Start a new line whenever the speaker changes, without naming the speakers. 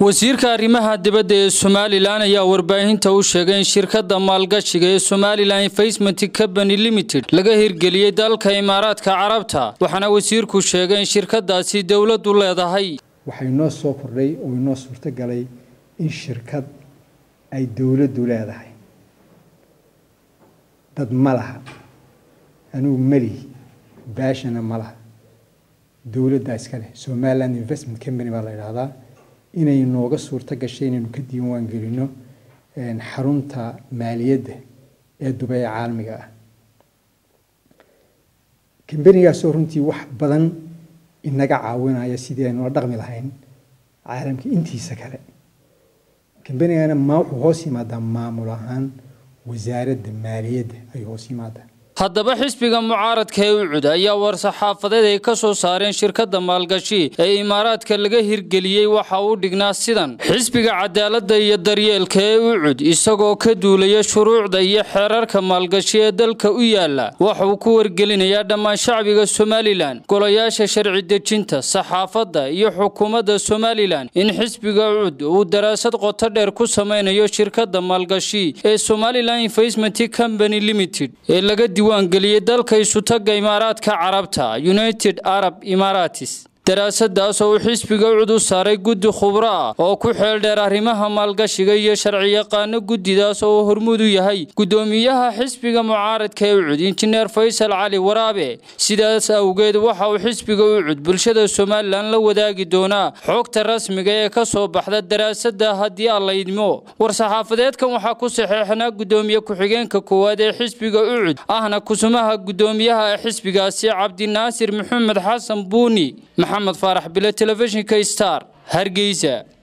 wasiirka arrimaha dibadda ee somalilan ayaa warbaahinta u sheegay in shirkadda maalgashiga ee somalilan investment company limited laga hirgeliyey dalka imaaraadka carabta waxaana wasiirku sheegay in shirkadaasi dowladdu leedahay
waxaa inoo soo kordhay oo inoo suurtogalay in shirkad ay dowladdu leedahay dad ma laha anugu melihi baashana ma laha dowladdaa iska leh somaliland investment company baa la yidhaahdaa inay nooga suurto gashay inaynu ka diiwaan gelino xarunta maaliyadda ee dubay ee caalamiga ah kambanigaasoo runtii wax badan inaga caawinaya sidii aynu la dhaqmi lahayn caalamka intiisa kale kambanigana ma wuxuu hoos yimaadaa maamul ahaan wasaaradda maaliyadda ayuu hoos yimaadaa
haddaba xisbiga mucaaradka ee ucud ayaa war-saxaafadeed ay ka soo saareen shirkadda maalgashi ee imaaraadka laga hirgeliyey waxa uu dhignaa sidan xisbiga cadaaladda iyo daryeelka ee ucud isagoo ka duulaya shuruucda iyo xeerarka maalgashi ee dalka u yaala waxa uu ku wargelinayaa dhammaan shacbiga somalilan golayaasha sharci dejinta saxaafadda iyo xukuumadda somalilan in xisbiga ucud uu daraasad qoto dheer ku samaynayo shirkadda maalgashi ee somalilan investment company limited ee laga diiwaangeliyey dalka isutaga imaaraadka carabta united arab emaratis daraasadaas oo uu xisbiga ucud u saaray guddi khubro ah oo ku xeel dheer arrimaha maalgashiga iyo sharciyaqaano guddidaas oo hormuud u yahay guddoomiyaha xisbiga mucaaradka ee ucud injineer faysal cali waraabe sidaas awgeed waxa uu xisbiga ucud bulshada somalilan la wadaagi doonaa xogta rasmiga ee ka soo baxda daraasada haddii aan la idmo war-saxaafadeedkan waxaa ku saxeexnaa guddoomiye ku-xigeenka koowaad ee xisbiga ucud ahna kusumaha guddoomiyaha ee xisbigaasi cabdinaasir maxamed xasan buuni maxamed faarax bile telefishinka star hargeysa